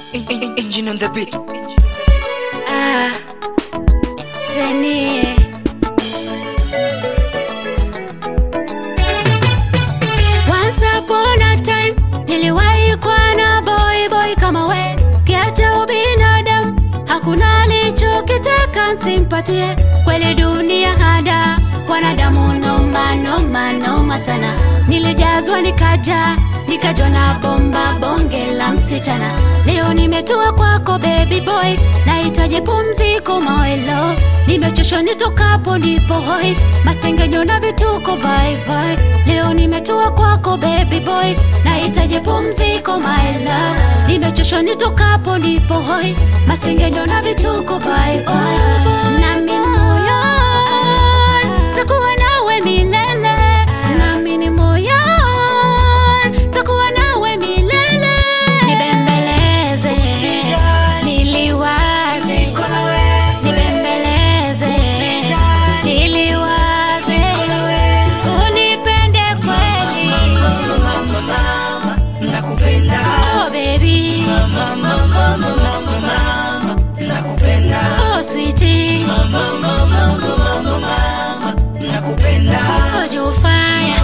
Engine on the beat. Ah, Senie. Once upon a time niliwahi kuwa na boy boy kama we, kiacha ubinadamu hakuna alichokitaka nsimpatie. Kweli dunia hada, wanadamu noma noma noma sana. Nilijazwa nikaja nikajwa na bomba bonge la msichana. Leo nimetua kwako baby boy, nahitaji pumziko mawelo. Nimechoshwa nitokapo ndipo hoi, masengenyo na vituko bye bye. Leo nimetua kwako baby boy, nahitaji pumziko my love. Nimechoshwa nitokapo ndipo hoi, masengenyo na vituko bye bye. Nami moyo takuwa nawe milele, nami ni moyo takuwa nawe milele. Nibembeleze, niliwaze, nibembeleze, niliwaze, unipende kweli. Nakupenda, Oh baby, nakupenda, oh sweetie, nakupenda, oh Jofaya.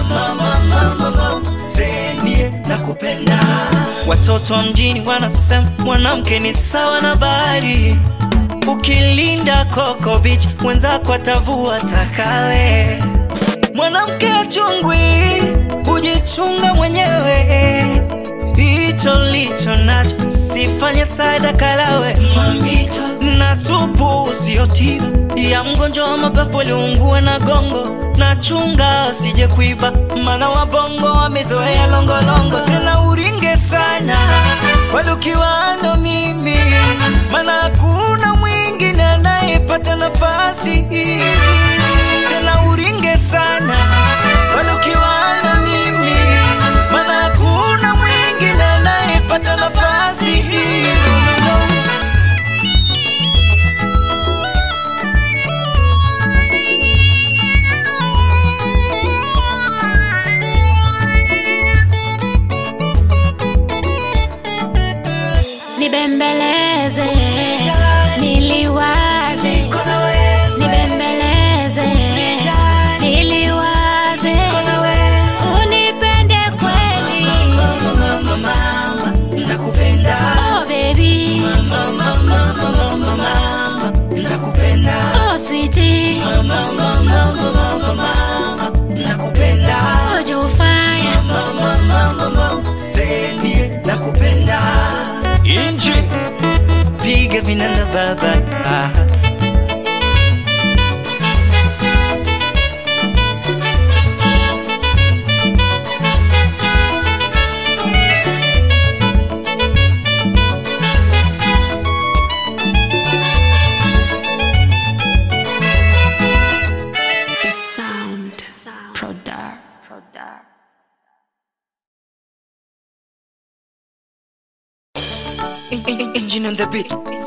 Senie, nakupenda. Watoto wa mjini wanasema mwanamke ni sawa na bahari, ukilinda Coco Beach wenzako atavua takawe. Mwanamke achungwi, hujichunga mwenyewe. Hicho licho nacho sifanye sadaka lawe mamito na supu usiyotiba ya mgonjwa wa mapafu aliungua na gongo na chunga asije kuiba, mana wabongo wamezoea longolongo, tena uringe sana walukiwano mimi, mana hakuna mwingine anayepata nafasi tena uringe sana walukiwano mimi, mana hakuna mwingine anayepata nafasi Nibembeleze, niliwaze, nibembeleze, niliwaze, unipende kweli. nakupenda Oh baby, nakupenda oh sweetie, nakupenda oh Jofaya. Senie, nakupenda inji piga vinanda baba ah. Sound, Prodar, Prodar. Engine on the beat